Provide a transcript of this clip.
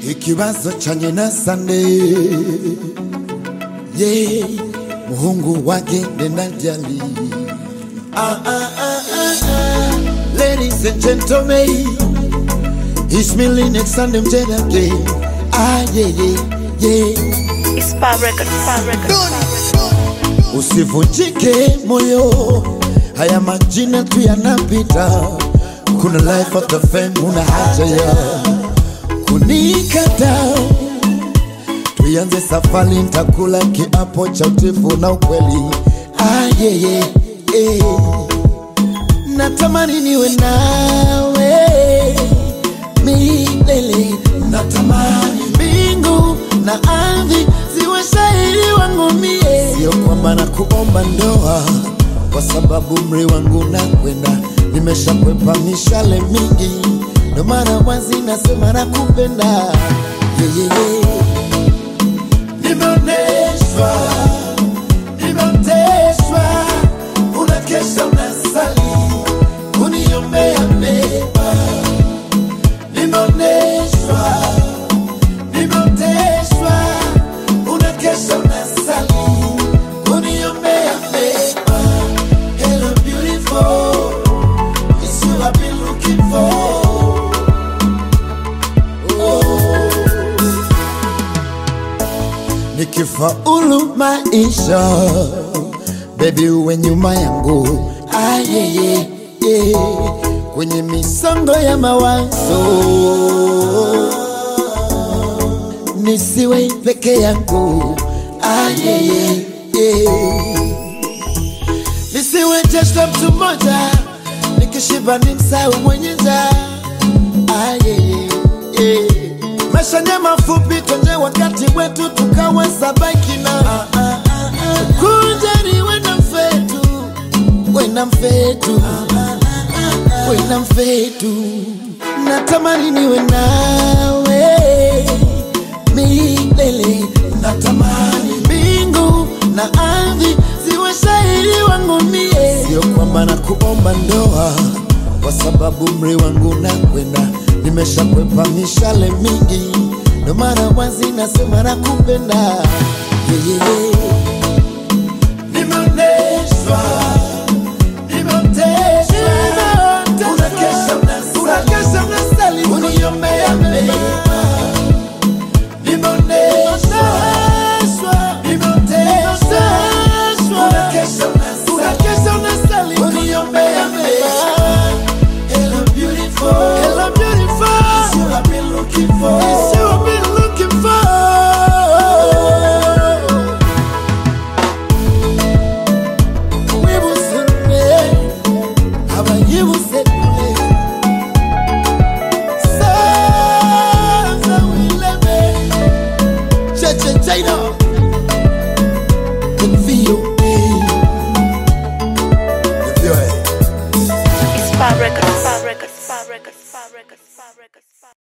ikibazo chanye na sande ye muhungu wake ndendajali ah, ah, ah, ah, ah. ladies and gentlemen ismili next Sunday mjedake ah, yeah, yeah, yeah. It's Spa Record, Spa Record, Spa Record. Usivunjike moyo, haya majina tu yanapita. Kuna life after fame, una haja ya kunikata. Tuianze safari, nitakula kiapo cha utifu na ukweli. Ah, yeah, yeah, yeah. Natamani niwe nawe milele, natamani mbingu na ardhi ziwe shahidi wangu mie. Sio kwamba na kuomba ndoa, kwa sababu mri wangu nakwenda, nimeshakwepa mishale mingi, ndo mara wazi nasema nakupenda yeah, yeah, yeah. Nimeoneshwa, nimeoteshwa, unakesha unasali, kuniombea mema. Nimeoneshwa, nimeoteshwa, unakesha unasali, kuniombea mema. Hello beautiful, it's you I've been looking for. nikifaulu maisha bebi uwe nyuma yangu ah, yeah, yeah, yeah. kwenye misongo ya mawazo nisiwe peke yangu ah, yeah, yeah, yeah. nisiwe jeshla mtu mmoja nikishiba ni msau mwenye njaa ah, yeah, yeah, yeah. maisha ni mafupi twenye wakati wetu tukaweza baki na ah, ah, ah, ah. kunjani wena mfetu wena mfetu wena mfetu natamani niwe nawe milele natamani mbingu na ardhi ziwe shahidi wangu mie sio kwamba na kuomba ndoa kwa sababu mri wangu nakwenda nimeshakwepa mishale mingi ndo mara wazi nasema nakupenda yeah, yeah, yeah. nimeoneshwa